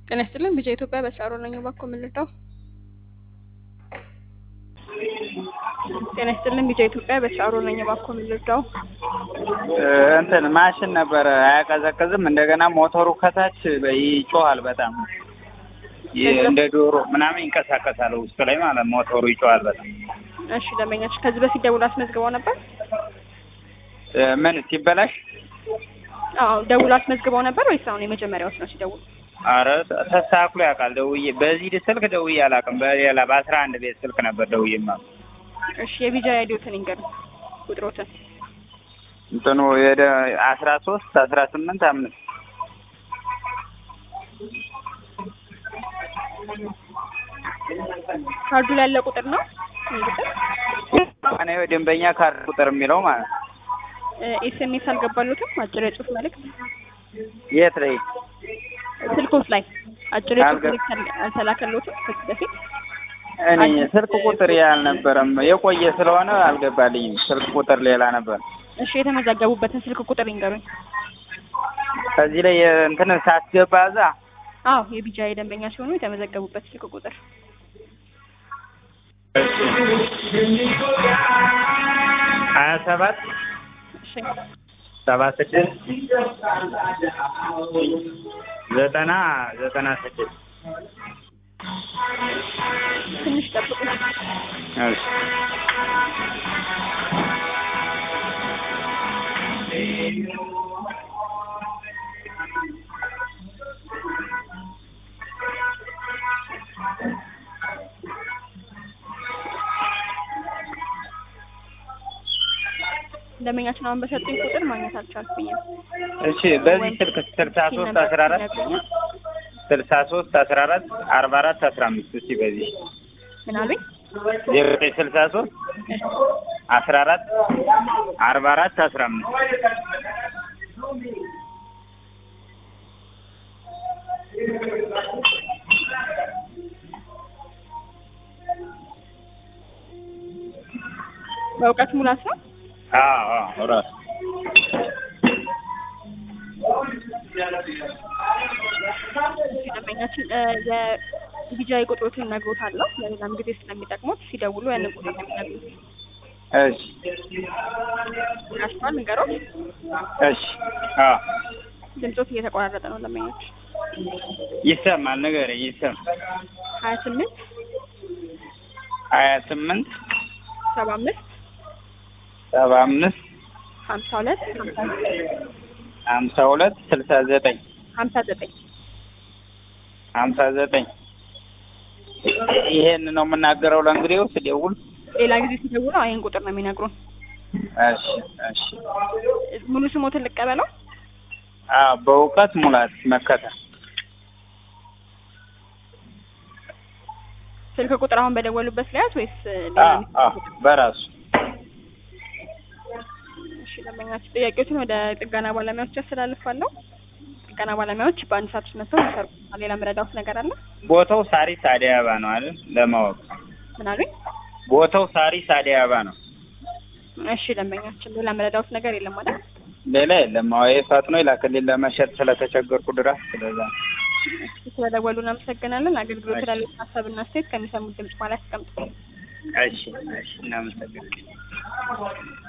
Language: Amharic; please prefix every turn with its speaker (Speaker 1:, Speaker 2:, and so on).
Speaker 1: ጤና ይስጥልን ቢጫ ኢትዮጵያ በሳሮ ነኝ እባክዎ ምን ልርዳው? ጤና ይስጥልን ቢጫ ኢትዮጵያ በሳሮ ነኝ እባክዎ ምን ልርዳው?
Speaker 2: እንትን ማሽን ነበረ አያቀዘቅዝም። እንደገና ሞተሩ ከታች ይጮሃል በጣም ይህ እንደ ዶሮ ምናምን ይንቀሳቀሳል ውስጡ ላይ ማለት ሞተሩ ይጮሃል በጣም።
Speaker 1: እሺ ደንበኛች ከዚህ በፊት ደውሎ አስመዝግበው ነበር?
Speaker 2: ምን ሲበላሽ?
Speaker 1: አዎ ደውሎ አስመዝግበው ነበር ወይስ አሁን የመጀመሪያዎች ነው ሲደውሉ?
Speaker 2: አረ ተስተካክሎ ያውቃል። ደውዬ በዚህ ስልክ ደውዬ አላውቅም። በሌላ በአስራ አንድ ቤት ስልክ ነበር ደውዬ ማለት
Speaker 1: እሺ የቢጃ አይዲዎትን ይንገሩ ቁጥሮትን
Speaker 2: እንትኑ የደ አስራ ሶስት አስራ ስምንት አምስት
Speaker 1: ካርዱ ላይ ያለ ቁጥር ነው ይህ ቁጥር
Speaker 2: እኔ ደንበኛ ካርድ ቁጥር የሚለው ማለት ነው።
Speaker 1: ኤስኤምኤስ አልገባሉትም አጭር የጽሁፍ መልእክት
Speaker 2: የት ላይ
Speaker 1: ስልኮት ላይ አጭር የጽሁፍ
Speaker 2: አልገ-
Speaker 1: መልእክት አል- አልተላከሎትም ከዚህ በፊት
Speaker 2: እኔ ስልክ ቁጥር ያልነበረም የቆየ ስለሆነ አልገባልኝም። ስልክ ቁጥር ሌላ ነበር።
Speaker 1: እሺ የተመዘገቡበትን ስልክ ቁጥር ይንገሩኝ
Speaker 2: ከዚህ ላይ እንትን ሳስገባ እዛ
Speaker 1: አዎ የቢጃ የደንበኛ ሲሆኑ የተመዘገቡበት ስልክ ቁጥር
Speaker 2: ሀያ ሰባት
Speaker 1: እሺ
Speaker 2: ሰባ ስድስት ዘጠና ዘጠና ስድስት
Speaker 1: ትንሽ ጠብቁ
Speaker 2: እሺ
Speaker 1: ደንበኛችን አሁን በሰጡኝ ቁጥር ማግኘት አልቻልኩኝም
Speaker 2: እሺ በዚህ ስልክ ስልሳ ሶስት አስራ አራት
Speaker 1: ይነግሩኛል
Speaker 2: ስልሳ ሶስት አስራ አራት አርባ አራት አስራ አምስት እስቲ በዚህ
Speaker 1: ምን አሉኝ
Speaker 2: ዜሮ ዘጠኝ ስልሳ ሶስት አስራ አራት አርባ አራት አስራ አምስት
Speaker 1: በእውቀት ሙላት ነው
Speaker 2: አዎ አዎ ራሱ
Speaker 1: ደንበኛችን እ የቢጃይ ቁጥሮትን እነግሮታለሁ ለሌላም ጊዜ ስለሚጠቅሙት ሲደውሉ ያንን ቁጥር ነው የሚነግሩት
Speaker 2: እሺ
Speaker 1: አስቷል ንገሮት
Speaker 2: እሺ አዎ
Speaker 1: ድምፆት እየተቆራረጠ ነው ደንበኞች
Speaker 2: ይሰማል ንገረኝ ይሰማል
Speaker 1: ሀያ ስምንት
Speaker 2: ሀያ ስምንት
Speaker 1: ሰባ አምስት
Speaker 2: ሰባ አምስት
Speaker 1: ሀምሳ ሁለት ሀምሳ ዘጠኝ
Speaker 2: ሀምሳ ሁለት ስልሳ ዘጠኝ
Speaker 1: ሀምሳ ዘጠኝ
Speaker 2: ሀምሳ ዘጠኝ ይሄን ነው የምናገረው ለእንግዲው ስደውል
Speaker 1: ሌላ ጊዜ ሲደውሉ ይህን ቁጥር ነው የሚነግሩን
Speaker 2: እሺ እሺ
Speaker 1: ሙሉ ስሞትን ልቀበለው
Speaker 2: አዎ በእውቀት ሙላት መከተ
Speaker 1: ስልክ ቁጥር አሁን በደወሉበት ሊያዝ ወይስ ሌላ
Speaker 2: አዎ አዎ በራሱ
Speaker 1: እሺ ደንበኛችን ጥያቄዎችን ወደ ጥገና ባለሙያዎች ያስተላልፋለሁ ጥገና ባለሙያዎች በአንድ ሰዓት ውስጥ መጥተው ይሰሩ ሌላ መረዳት ነገር አለ
Speaker 2: ቦታው ሳሪስ አዲስ አበባ ነው አይደል ለማወቅ
Speaker 1: ምን አሉኝ
Speaker 2: ቦታው ሳሪስ አዲስ አበባ ነው
Speaker 1: እሺ ደንበኛችን ሌላ መረዳት ነገር የለም ማለት
Speaker 2: ሌላ የለም አዎ ይሄ ፈጥኖ ይላክልኝ ለመሸጥ ስለተቸገርኩ ድረስ ስለዛ
Speaker 1: ስለደወሉ እናመሰግናለን አገልግሎት ላለ ሀሳብና አስተያየት ከሚሰሙት ድምጽ ማለት ያስቀምጡ
Speaker 2: እሺ እሺ እናመሰግናለን